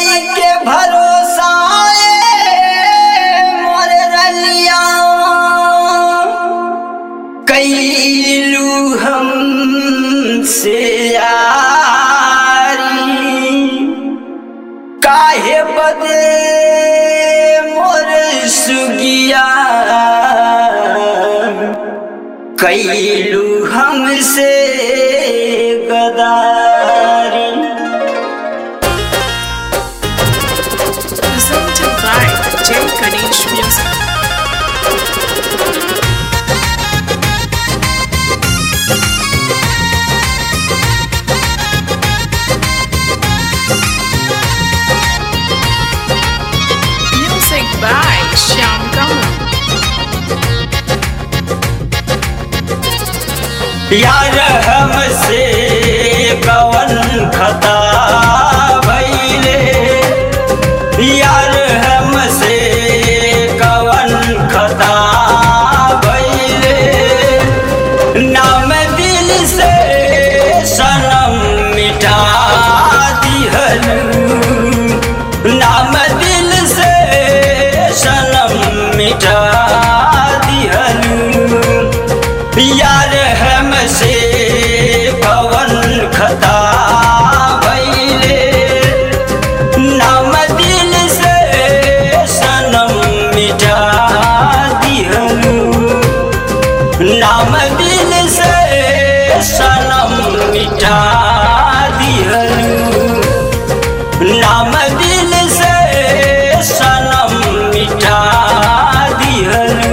कई के भरोसा मोर रलिया कैलू हम से यारी काहे बदे मोर सुगिया कैलू हमसे गदारी Presented by J. Ganesh Music. Music by Shyam Kamal. यार हमसे कवन खता भैले यार हमसे कवन खता भैले नाम दिल से सनम मिटा दिहलू नाम दिल से सनम मिटा दिहलू यार हमसे पवन खता भैले नाम दिल से सनम मिटा दिहलू नाम दिल से सनम मिटा दिहलू नाम दिल से सनम मिटा दिहलू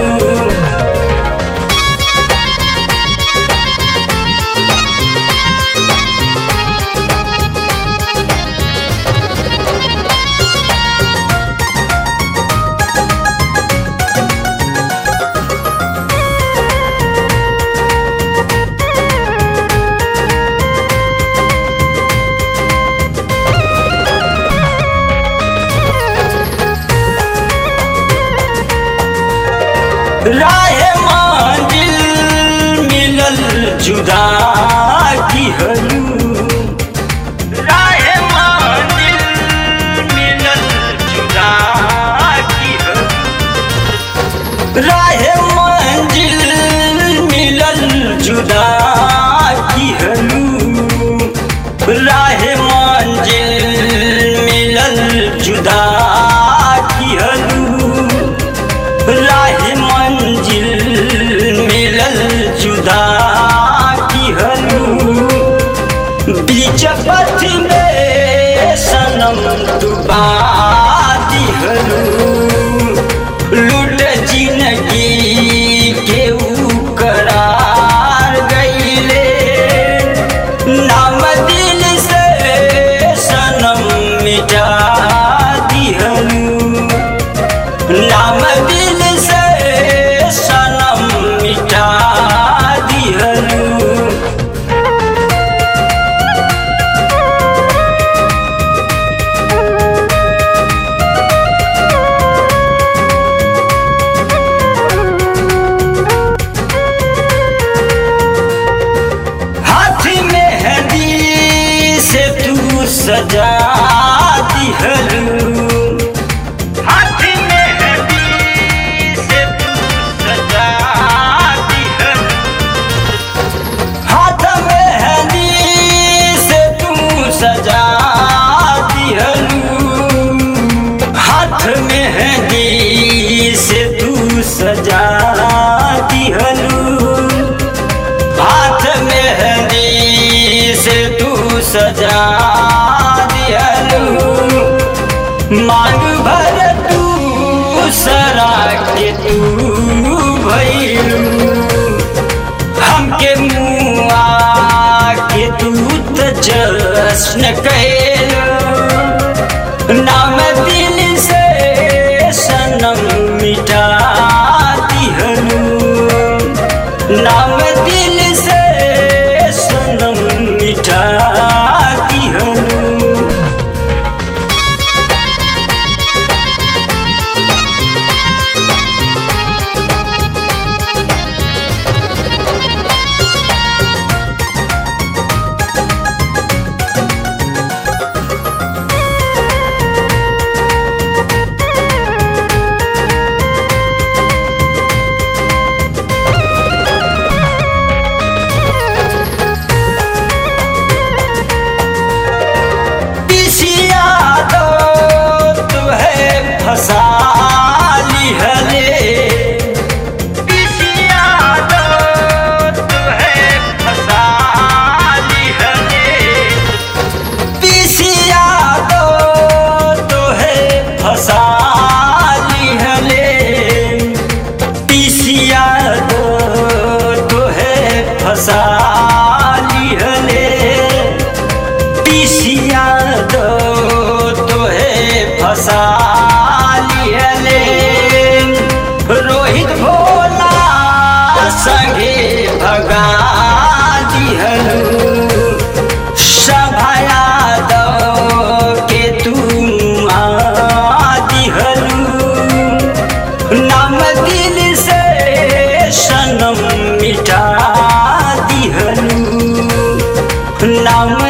राह मंजिल मिलल जुदा की हलू राह मंजिल मिलल जुदा की हलू राह मंजिल मिलल जुदा की हलू राह मंजिल मिलल जुदा की हलू राह मंजिल मिलल जुदा की हलू बीच पथ में सनम डुबा दिहलू लूट जिंदगी के ऊ करार गईले नाम दिल से सनम मिटा दिहलू नाम दिल से सनम मिटा दिहलू हाथ में हदी से तू सजा दिहलू हाथ में हदी से तू सजा दिहलू हाथ में हदी से तू सजा दिहलू हाथ में हदी से तू सजा दिहलू हाथ में हदी से तू सजा दिहलू मांग भर तू सरा के तू भैलू हमके मुआ के तू त जश्न कैलू नाम दिल से सनम मिटा दिहलू नाम दिल से सनम मिटा दिहलू दो तोहे फसा लिहले रोहित भोला संगे भगा दिहलू सभाया दो के तुम दिहलू नाम दिल से सनम मिटा दिहलू नाम